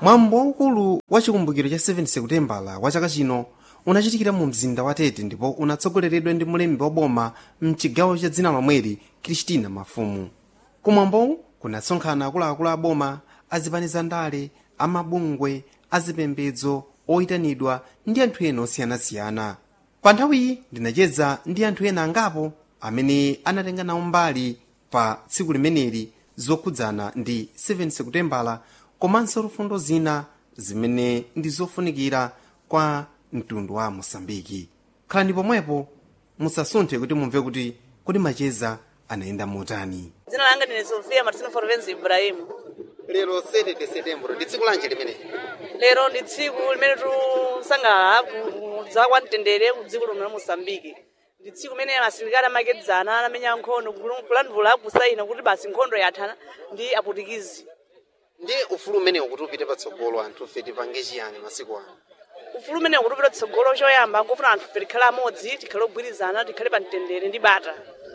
mwambo waukulu wa chikumbukiro cha 7 sekutembala wa chaka chino unachitikira mu mzinda wa tete ndipo unatsogoleredwa ndi mulembi wa boma mchigawo cha dzina lomweli kristina mafumu kumwambowu kunasonkhana akuluakulu a boma azipaniza ndale amabungwe azipembedzo oyitanidwa ndi anthu ena osiyanasiyana pa nthawiyi ndinacheza ndi anthu ena angapo amene anatenga nawo mbali pa tsiku limeneli zokhudzana ndi 7 sekutembala komanso lufundo zina zimene ndi zofunikira kwa mtundu wa mosambiki khalani pomwepo musasunthe kuti mumve kuti kodi macheza anayenda motani dzina langa ndine sofia martino forvenzi ibrahimu lero 7 de setembro ndi tsiku lanji limene lero ndi tsiku limene tisangalala kudza kwa mtendere ku dziko lino la mosambiki ndi tsiku limene asilikali amakedzana anamenya nkhondo kulandula kusayina kuti basi nkhondo yathana ndi aputikizi ndi ufulu umenewu kuti upite patsogolo anthu fe tipange chiyani masiku ano ufulu umene ukutupita tsogolo choyamba nkufuna anthu fe tikhale amodzi tikhale ogwirizana tikhale pa mtendere ndi bata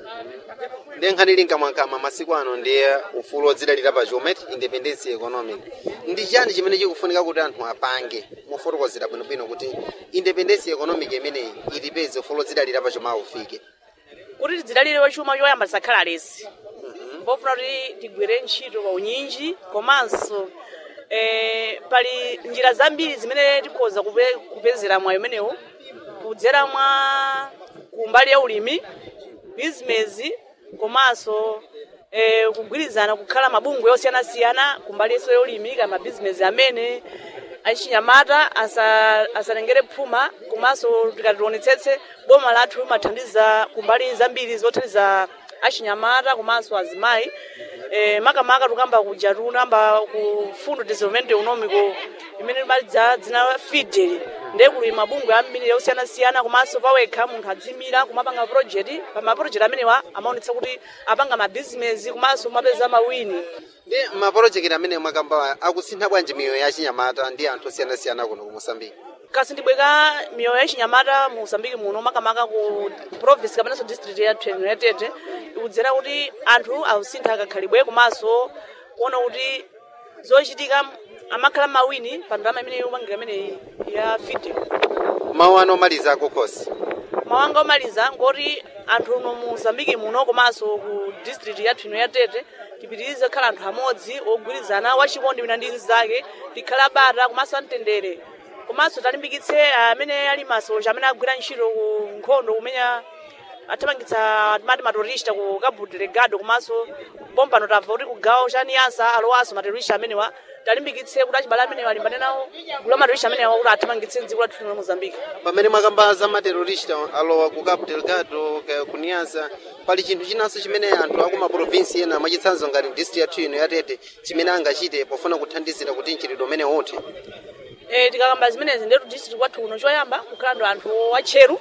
ndi nkhani ili nkamwankama masiku ano ndi ufulu odzidalira pa chometi independence economic ndi chani chimene chikufunika kuti anthu apange mofotokozera bwinobwino kuti independence economic imeneyi itipeze ufulu odzidalira pa choma ufike kuti tidzidalire wachuma choyamba tisakhala alesi pofuna kuti tigwire ntchito pa unyinji komanso eh, pali njira zambiri zimene tikhoza kupe- kupezera mwayi umenewu kudzera mwa kumbali ya ulimi bizinesi komanso eh, kugwirizana kukhala mabungwe osiyanasiyana kumbali yeso yolimi kaya mabizinesi amene achinyamata asa- asatengere phuma komanso tikationetsetse boma lathu limathandiza kumbali zambiri zothandiza achinyamata komanso azimayi eh, makamaka tukamba kuja tunamba ku fundo development economico imene limadza dzina fidel ndiye kuli mabungwe ambiri osiyanasiyana komanso pawekha munthu adzimira kumapanga project pa maproject amenewa amaonetsa kuti apanga mabizinesi komanso mapeza mawini ndi mapolojekiti amene mwakamba akusintha bwanji miyoyo ya chinyamata ndi anthu osiyanasiyana kuno ku mosambiki kasi ndibweka miyoyo ya chinyamata mu mosambiki muno makamaka ku province kapenanso district ya united ikudzera kuti anthu ausintha akakhalibwe komanso kuona kuti zochitika amakhala mawini pa ndalama imene yopangika imeneyi ya fidel mawu ano omaliza akukhosi mawanga omaliza ngoti anthu uno mu mozambiki muno komanso ku district yathu ino ya tete tipitirize kukhala anthu amodzi ogwirizana wachikondi wina ndi mnzake tikhale abata komanso amtendere komanso talimbikitse amene ali masoja amene agwira ntchito ku nkhondo kumenya athamangitsa timati materorista ku cabo delegado komanso pompano tamva kuti kugawo cha niasa alowanso materorista amenewa talimbikitse kuti achibale amenewa alimbane nawo gulu la materorista amenewa kuti athamangitse dziko lathu lino la mozambiki pamene mwakamba za materorista alowa ku cabo delgado ka- ku niasa pali chinthu chinanso chimene anthu aku maprovinsi ena mwachitsanzo ngati district yathu ino yatete chimene angachite pofuna kuthandizira kuti mchitidwe umene uthe Eh, tikakamba zimenezi ndetu district kwathu kuno choyamba kukhala ndo anthu wacheru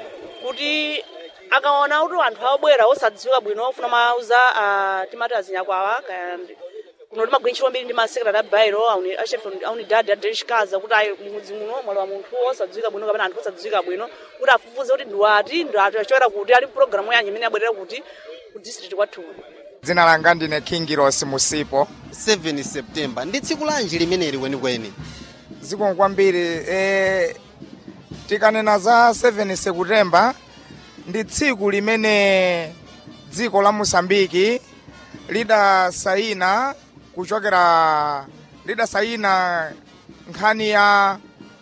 kuti akaona kuti anthu abwera osadziwika bwino ofuna mauza uh, timati azinyakwawa kaya ndi- kuno timagwira ntchito mbiri ndi masekretary abairo aunidadi adelishikaza kuti ayi mudzi muno mwali wa munthu osadziwika bwino kapena anthu osadziwika bwino kuti afufuze kuti ndiwati ndi anthu achoera kuti ali programu yanyi imene abwerera kuti ku district kwathu kuno dzina langa ndine kingiros musipo 7 september ndi tsiku lanji limeneli kwenikweni zikomo kwambiri e, tikanena za 7 sekutemba ndi tsiku limene dziko la mosambiki lidasayina kuchokera lidasayina nkhani ya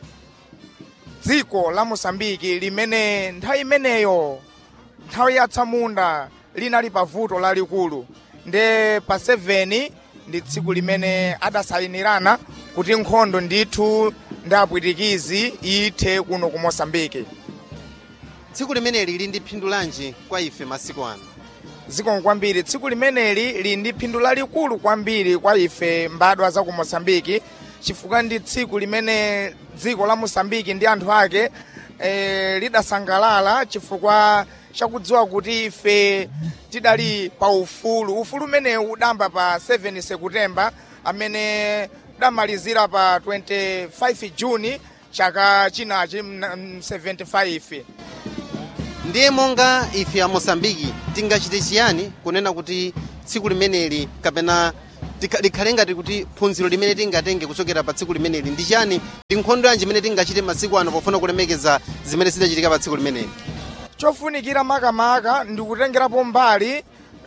dziko la mosambiki limene nthawi imeneyo nthawi yatsamunda linali pa vuto lalikulu nde pa 7 ndi tsiku limene adasayinirana kuti nkhondo ndithu ndi apwitikizi ithe kuno ku mosambiki tsiku limeneli lili ndi phindu lanji kwa ife masiku ano zikomo kwambiri tsiku limeneli lili ndi phindu lalikulu kwambiri kwa ife mbadwa za ku mosambiki chifukwa ndi tsiku limene dziko la mosambiki ndi anthu ake e, lidasangalala chifukwa chakudziwa kuti ife tidali pa ufulu ufulu umenewu udamba pa 7 sekutemba amene udamalizira pa 25 juni chaka chinachi mna- m- 75 ndiye monga ife a mosambiki tingachite chiyani kunena kuti tsiku limeneli kapena tika- likhale ngati kuti phunziro limene tingatenge kuchokera pa tsiku limeneli ndi chani ndi nkhondo yanji imene tingachite masiku ano pofuna kulemekeza zimene zidachitika pa tsiku limeneli chofunikira makamaka ndikutengerapo mbali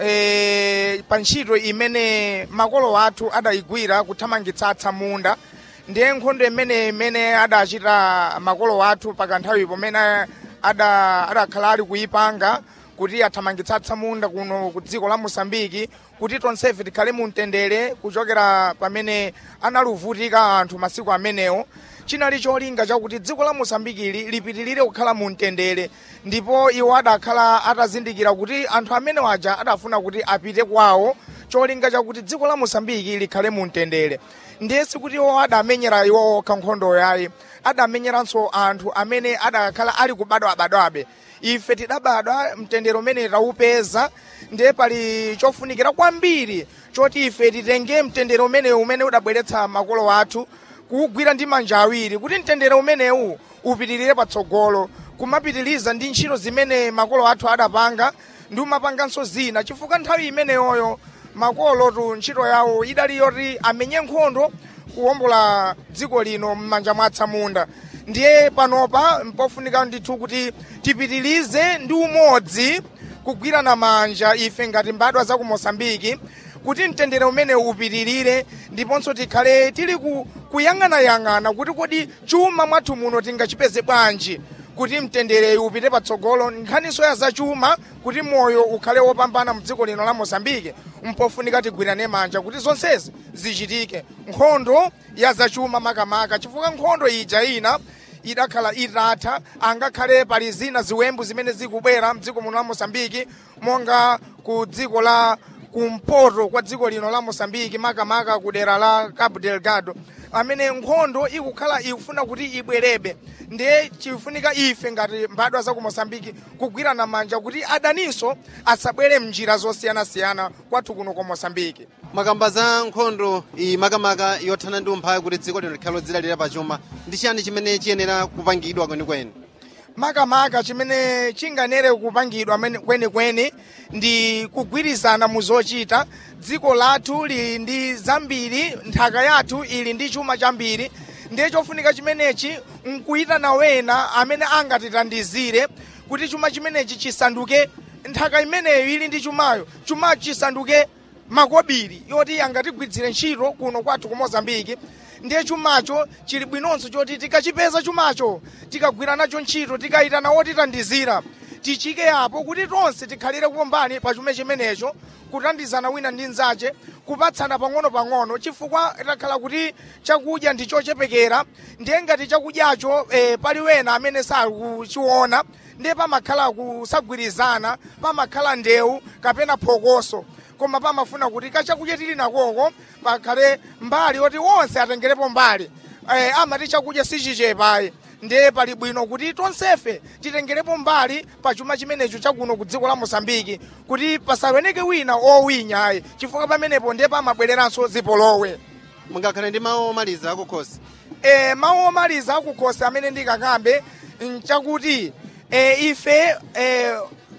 e, pa ntchito imene makolo athu adayigwira kuthamangitsatsa munda ndiye nkhondo imene imene adachita makolo athu pakanthawi pomene ada- adakhala ali kuyipanga kuti athamangitsatsa munda kuno ku dziko la mosambiki kuti tonsefe tikhale mu mtendere kuchokera pamene analuvutika anthu masiku amenewo chinali cholinga chakuti dziko la mosambikili lipitirire kukhala mu mtendere ndipo iwo adakhala atazindikira kuti anthu amene waja adafuna kuti apite kwawo cholinga chakuti dziko la mosambiki likhale mu mtendere ndiye sikuti iwo adamenyera iwo okha nkhondo yayi adamenyeranso anthu amene adakhala ali kubadwabadwabe ife tidabadwa mtendere umene tawupeza ndiye pali chofunikira kwambiri choti ife titenge mtendere umene umene udabweretsa makolo athu kuwugwira ndi manja awiri kuti mtendere umenewu upitirire patsogolo kumapitiriza ndi ntchito zimene makolo athu adapanga ndi umapanganso zina chifukwa nthawi imeneyoyo makolo tu ntchito yawo idali yoti amenye nkhondo kuwombola dziko lino m'manja mwa atsamunda ndiye panopa mpofunika ndithu kuti tipitirize ndi umodzi kugwirana manja ife ngati mbadwa za ku mosambiki kuti mtendere umene upitirire ndiponso tikhale tili ku- kuyang'anayang'ana kuti kodi chuma mwathu muno tingachipeze bwanji kuti mtendere upite patsogolo nkhaniso ya zachuma kuti moyo ukhale wopambana mdziko lino la mosambike mpofunika tigwirane manja kuti zonsezi zichitike nkhondo ya zachuma makamaka chifukwa nkhondo ija ina idakhala itatha angakhale pali zina ziwembu zimene zikubwera mdziko muno la mosambiki monga ku dziko la kumpoto kwa dziko lino la mosambiki makamaka ku dera la cabo delgado amene nkhondo ikukhala ikufuna kuti ibwerebe ndiye chifunika ife ngati mbadwa za ku mosambiki kugwirana manja kuti adaninso asabwere mnjira zosiyanasiyana kwathu kuno ku mosambiki makamba za nkhondo iyi makamaka yothana ndi umphawi kuti dziko lino likhale lodzilalira pachuma ndi chani chimene chiyenera kupangidwa kwenikweni makamaka chimene chinganere kupangidwa mene- kwenikweni ndi kugwirizana mu zochita dziko lathu lili ndi zambiri nthaka yathu ili ndi chuma chambiri ndiye chofunika chimenechi nkuyitana wena amene angatitandizire kuti chuma chimenechi chisanduke nthaka imeneyo ili ndi chumayo chumacho chisanduke makobiri yoti angatigwiritsire ntchito kuno kwathu ku mozambiki ndiye chumacho chili bwinonso choti tikachipeza chumacho tikagwira nacho ntchito tikayitana wotitandizira tichike apo kuti tonse tikhalire kumbali pa chuma chimenecho kutandizana wina ndi nzache kupatsana pang'ono-pang'ono chifukwa takhala kuti chakudya ndi chochepekera ndiye ngati chakudyacho eh, pali wena amene sakuchiona ndiye pamakhala kusagwirizana pamakhala ndewu kapena phokoso koma pamafuna kuti kachakudya tili nakoko pakhale mbali yoti wonse atengerepo mbali eh, amati chakudya sichichepayi ndiye pali bwino kuti tonsefe titengerepo mbali pa chuma chimenecho chakuno ku dziko la mosambiki kuti pasaweneke wina owinya ayi chifukwa pamenepo ndiye pamabwereranso zipolowe mungakhale ndi mawu omaliza akukhosi e, mawu omaliza akukhosi amene ndikakambe nchakuti e, ife e,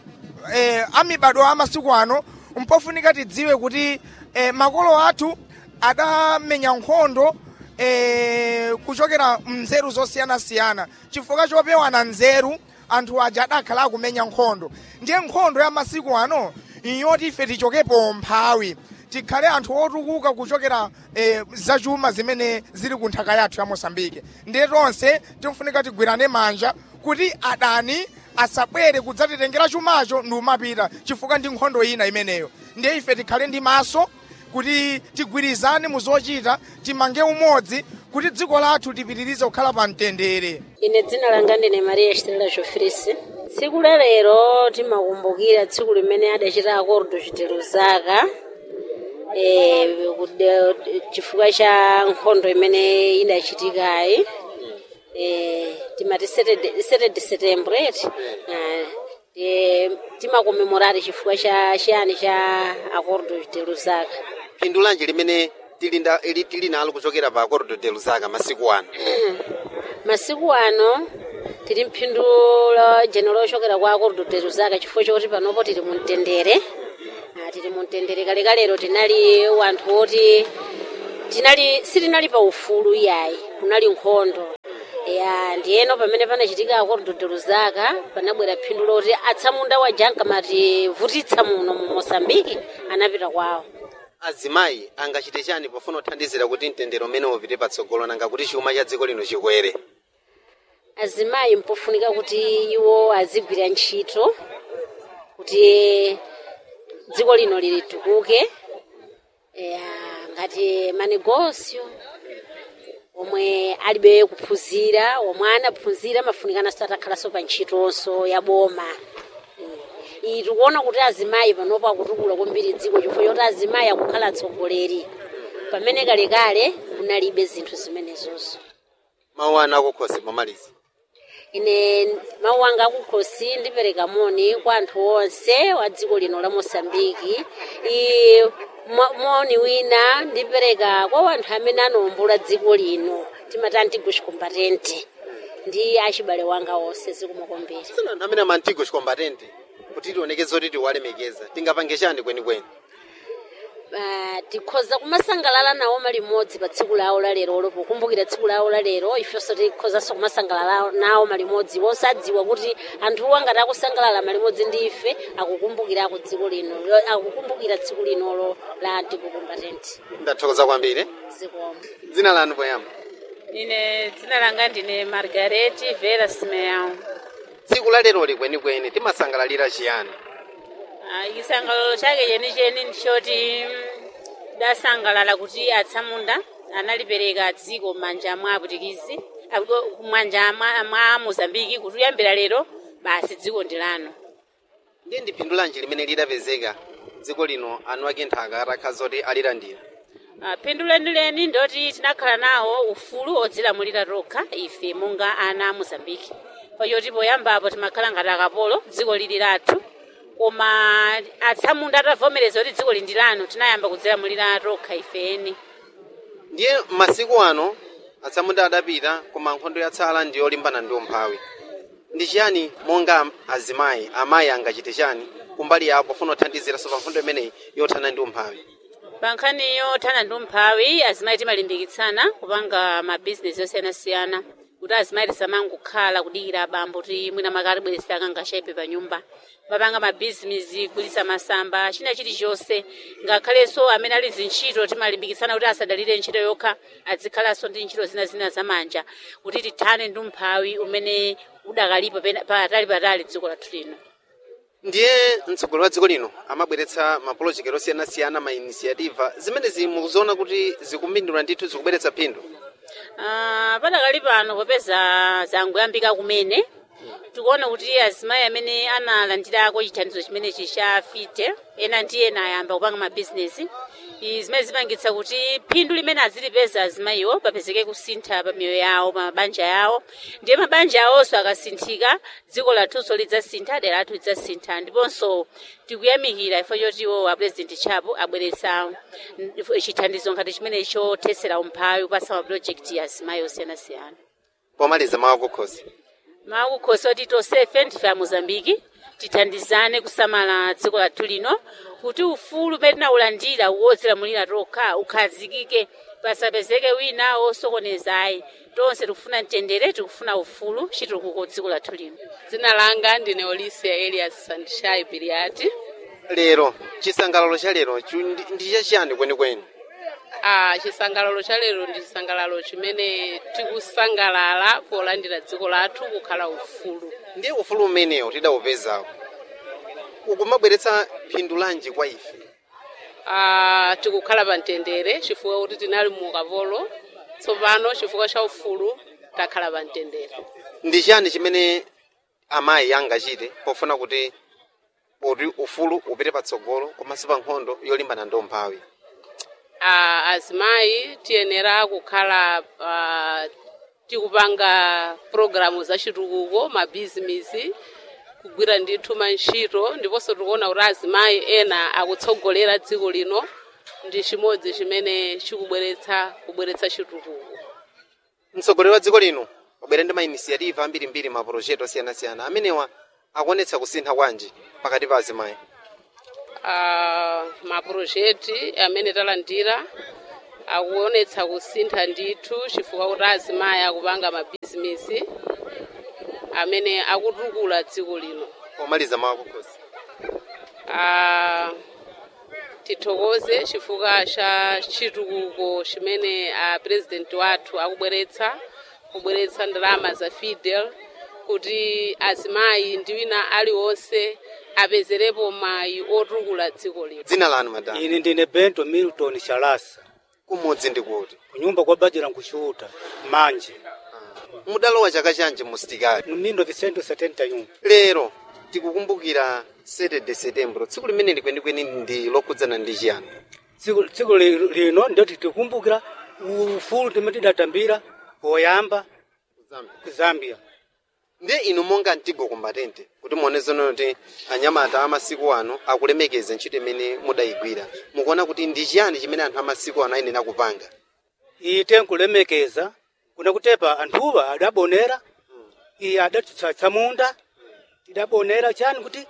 e, amibado amasiku ano mpofunika tidziwe kuti e, makolo athu adamenya nkhondo e, kuchokera mnzeru zosiyanasiyana chifukwa chopewana nzeru anthu aja adakhala akumenya nkhondo ndiye nkhondo ya masiku ano iyoti ife tichokepo mphawi tikhale anthu otukuka kuchokera eh, zachuma zimene zili ku nthaka yathu ya mosambike ndiye tonse timfunika tigwirane manja kuti adani asabwere kudzatitengera chumacho ndi umapita chifukwa ndi nkhondo ina imeneyo ndiye ife tikhale ndi maso kuti tigwirizane mu zochita timange umodzi kuti dziko lathu lipitirize kukhala pa mtendere ine dzina langa ndine maria estrela jofrisi tsiku la lero timakumbukira tsiku limene adachita akordo chitero zaka eh, kude- chifukwa cha nkhondo imene idachitikayi eh, timati 7 de setembro eti Ah, eh, timakomemorari chifukwa cha chiyani cha akordo chitero zaka phindu lanji limene tili nda- ili- tili nalo kuchokera pa acordo de lusaka masiku ano masiku ano tili mphindu la general ochokera kwa akordo de lusaka chifukwa choti panopo tili mu mtendere tili mumtendere kalekalero tinali wanthu oti tinali sitinali pa ufulu iyayi kunali nkhondo ya ndiyeno pamene panachitika akordo zaka panabwera phindu loti atsamunda wa jankamati vutitsa muno mu mosambiki anapita kwawo azimayi angachite chani pofuna kuthandizira kuti mtendere umene upite patsogolo nanga kuti chuma cha dziko lino chikwere azimayi mpofunika kuti iwo azigwira ntchito kuti dziko lino lilitukuke ya ngati manegosio omwe alibe kuphunzira omwe anaphunzira mafunikana satakhalanso pa ntchitonso ya boma iyi tikuona kuti azimayi panopo akutukula kwambiri dziko chifukwa choti azimayi akukhala atsogoleri pamene kalekale kunalibe zinthu zimenezozo mawu anu akukhosi pomaliza ine mawu anga akukhosi ndipereka moni kwa anthu onse wa dziko lino la mosambiki i mo- moni wina ndipereka kwa wanthu amene anawombola dziko lino timati antigush combatente ndi achibale wanga onse zikumakombera sina anthu amene amantigo chikombatente kuti tionekeze kuti tiwalemekeza tingapange chani kwenikweni Ah, tikhoza kumasangalala nawo malimodzi pa tsiku lawo la lerolo pokumbukira tsiku lawo la lero ifenso tikhozanso kumasangalala nawo malimodzi wosadziwa kuti anthuwo angati akusangalala malimodzi ndi ife akukumbukirako dziko lino akukumbukira tsiku linolo la antikukumbatenti ndathokoza kwambiri zikomo dzina lanu poyamba ine dzina langa ndine margareti vera simeão tsiku la leroli kwenikweni timasangalalira chiyani Ah, chisangalalo chake chenicheni ndichoti mm, dasangalala kuti atsamunda analipereka dziko m'manja mwa aputikizi akuti m'manja mwa mwa mozambiki kuti kuyambira lero basi dziko ndi lanu ndiye ndi phindu lanji limene lidapezeka dziko lino anu ake nthaka atakha zoti alilandira Ah, phindu lenileni ndoti tinakhala nawo ufulu odzilamulira tokha ife monga ana a mozambiki pachoti poyambapo timakhala ngati akapolo dziko lili lathu koma atsamunda atavomereza kuti dziko lindi lanu tinayamba kudzilamulira tokha ifeni ndiye masiku ano atsamunda adapita koma nkhondo yatsala ndi yolimbana ndi umphawi ndi chiyani monga azimayi amayi angachite chani kumbali yawo pofuna kuthandiziraso pa nkhondo imeneyi yothana ndi umphawi pa nkhani yothana ndi umphawi azimayi timalimbikitsana kupanga mabhizinesi osiyanasiyana kuti azimayi tisamangokhala kudikira abambo kuti mwina makati bweresera akangashayipe pa nyumba mapanga mabhizinesi kulitsa masamba china chilichonse ngakhalenso amene ali zintchito timalimbikitsana kuti asadalire ntchito yokha azikhalanso ndi ntchito zina zina zamanja kuti tithane ndi umphawi umene udakalipo pena- patali patali dziko lathu lino ndiye mtsogoleri wa dziko lino amabweretsa mapolojeketi osiyanasiyana ma inisiativa zimenezi mukuziona kuti zikumbindula ndithu zikubweretsa phindu Ah, padakali pano popeza zangoyambika kumene tikuona kuti azimayi amene analandirako chithandizo chimenechi cha fite ena ndi ena ayamba kupanga mabhizinesi izi zimene zimangitsa kuti phindu limene azilipeza azimayiwo papezeke kusintha pa miyoyo yawo pa mabanja yawo ndiye mabanja awonso akasinthika dziko lathunso lidzasintha dera lathu lidzasintha ndiponso tikuyamikira ifo chotiwo apresident chapo abweretsa mm, chithandizo ngati chimene chothetsera umphawi kupasa mapulojekiti ya azimayi osiyanasiyana pomaliza mawu akukhosi makukhosi oti tonsefe ndife a mozambiki tithandizane kusamala dziko lathu lino kuti ufulu umene tinawulandira wodzilamulira tokha ukhazikike pasapezeke wina wosokonezayi tonse tikufuna mtendere tikufuna ufulu chitukuko dziko lathu lino dzina langa ndine olisia elias sandishai biliati lero chisangalalo cha lero chu- ndi- ndi chachiyani kwenikweni ah, chisangalalo cha lero ndi chisangalalo chimene tikusangalala polandira dziko lathu kukhala ufulu ndiye ufulu umenewo tidawupezawo ukumabweretsa phindu lanji kwa ife ah, tikukhala pa mtendere chifukwa kuti tinali mu ukavolo tsopano chifukwa cha ufulu takhala pa mtendere ndi chiyani chimene amayi angachite pofuna kuti poti ufulu upite patsogolo komanso pa nkhondo yolimbana ndi umphawi ah, azimayi tiyenera kukhala ah, tikupanga programu za chitukuko mabhizinisi kugwira ndithu mantchito ndiponso tikuona kuti azimayi ena akutsogolera dziko lino ndi chimodzi chimene chikubweretsa kubweretsa chitukuko mtsogoleri wa dziko lino wabwera ndi mainisiativa ambirimbiri mapulojekiti osiyanasiyana amenewa akuonetsa kusintha kwanji pakati pa azimayi ah, mapurojekti amene talandira akuonetsa kusintha ndithu chifukwa kuti azimayi akupanga mabhizinisi amene akutukula dziko lino pomaliza mawu kukhosi Ah, tithokoze chifukwa cha chitukuko chimene ah, president wathu akubweretsa kubweretsa ndalama za fidel kuti azimayi ndi wina aliwonse apezerepo mayi otukula dziko lino dzina lanu madam ine ndine bento milton shalasa kumudzi ndikuti kunyumba kwa bajira nkuchuta manje mudalowa chaka chanji mu sitikali mnindo vicento 71 lero tikukumbukira 7 de setembro tsiku limene kwenikweni ndi lokhudzana ndi chiyani tsiku tsiku li- lino ndio tikukumbukira ufulu timene tidatambira poyamba ku zambia ndiye inu monga mtigo kumbatente kuti muone zonono kuti anyamata amasiku ano akulemekeza ntchito imene mudayigwira mukuona kuti ndi chiyani chimene anthu amasiku ano ayenera kupanga ite nkulemekeza kuna kutepa anthuwa adabonera iye adatitsatsa munda tidabonera chani kuti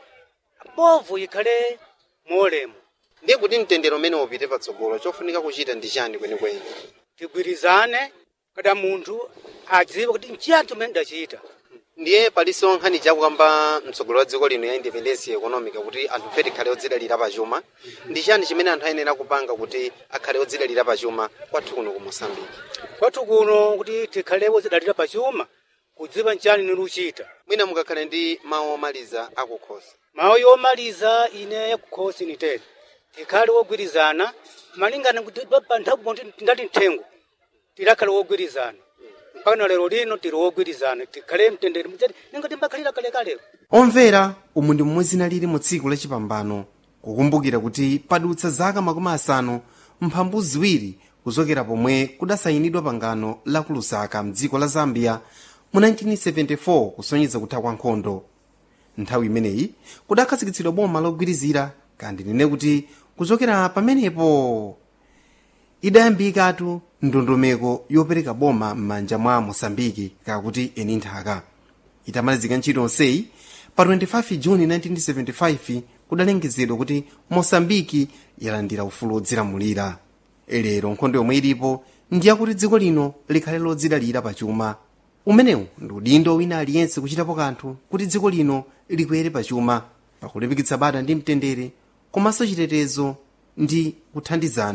bovu ikhale molemo ndiye kuti mtendero umene upite patsogolo chofunika kuchita ndi chani kwenikweni tigwirizane kada munthu adziwe kuti nchiyani chimene ndachita ndiye palinso nkhani chakukamba mtsogolo wa dziko lino ya independence economic kuti anthu fe tikhale odzidalira pachuma ndi chani chimene anthu ayenera kupanga kuti akhale odzidalira pachuma kwathu kuno ku mosambiki kwathu kuno kuti tikhale odzidalira pachuma kudziwa nchani niluchita mwina mukakhale ndi mawu omaliza akukhosi mawu yomaliza ine yakukhosi nitere tikhale wogwirizana malingana kuti pa nthawi ponti ndati nthengo tidakhale wogwirizana mpaka na lero lino tili wogwirizana tikhale mtendere mzati ninga timbakhalira kalekale omvera umu ndi momwe zina lili mu tsiku lachipambano kukumbukira kuti padutsa zaka makumi asanu mphambu ziwiri kuchokera pomwe kudasayinidwa pangano la ku lusaka mdziko la zambia mu 1974 kusonyeza kutha kwa nkhondo nthawi imeneyi kudakhazikitsidwa boma logwirizira kandi nene kuti kuchokera pamenepo idayambikatu ndondomeko yopereka boma m'manja mwa mosambiki kakuti eni nthaka itamalizika ntchito yonseyi pa 25 juni 1975 kudalengezedwa kuti mosambiki yalandira ufulu wodzilamulira lero nkhondo yomwe ilipo ndiyakuti dziko lino likhale lodzidalira pachuma umenewu ndi udindo wina aliyense kuchitapo kanthu kuti dziko lino likwere pachuma pakulimbikitsa bata ndi mtendere komanso chitetezo ndi kuthandizana